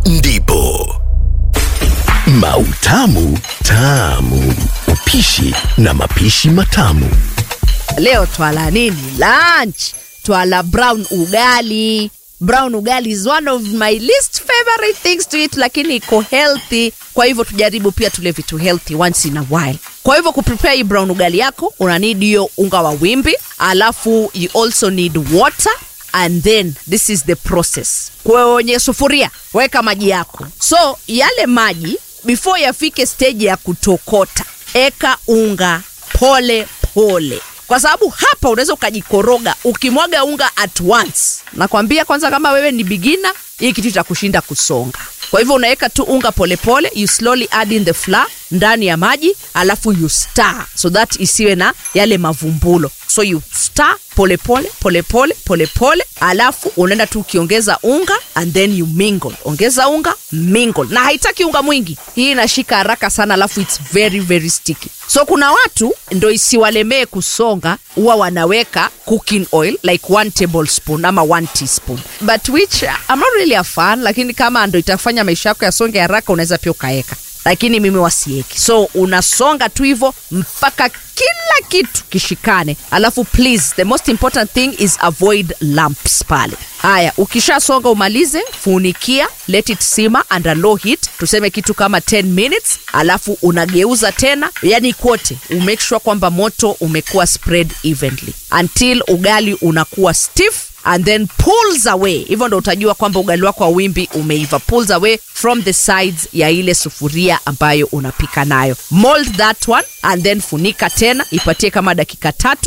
ndipo mautamu tamu upishi na mapishi matamu leo twala nini lunch twala brown ugali brown ugali is one of my least favorite things to eat lakini iko healthy kwa hivyo tujaribu pia tule vitu healthy once in a while kwa hivyo kuprepare hii brown ugali yako una need hiyo unga wa wimbi alafu you also need water and then this is the process kwenye sufuria weka maji yako so yale maji before yafike stage ya kutokota eka unga pole pole kwa sababu hapa unaweza ukajikoroga ukimwaga unga at once nakwambia kwanza kama wewe ni bigina hii kitu itakushinda kusonga kwa hivyo unaweka tu unga polepole pole, you slowly add in the flour ndani ya maji alafu you stir so that isiwe na yale mavumbulo so you stir polepole polepole polepole alafu unaenda tu ukiongeza unga and then you mingle ongeza unga mingle na haitaki unga mwingi hii inashika haraka sana alafu its very very sticky so kuna watu ndo isiwalemee kusonga huwa wanaweka cooking oil like one tablespoon ama one teaspoon but which I'm not really a fan lakini kama ndo itafanya maisha yako yasonge haraka unaweza pia ukaeka lakini mimi wasieki so unasonga tu hivyo mpaka kila kitu kishikane alafu please the most important thing is avoid lumps pale haya ukishasonga umalize funikia let it simmer under low heat tuseme kitu kama 10 minutes alafu unageuza tena yani kote umake sure kwamba moto umekuwa spread evenly until ugali unakuwa stiff and then pulls away hivyo ndo utajua kwamba ugali wako wa wimbi umeiva pulls away from the sides ya ile sufuria ambayo unapika nayo mold that one and then funika tena ipatie kama dakika tatu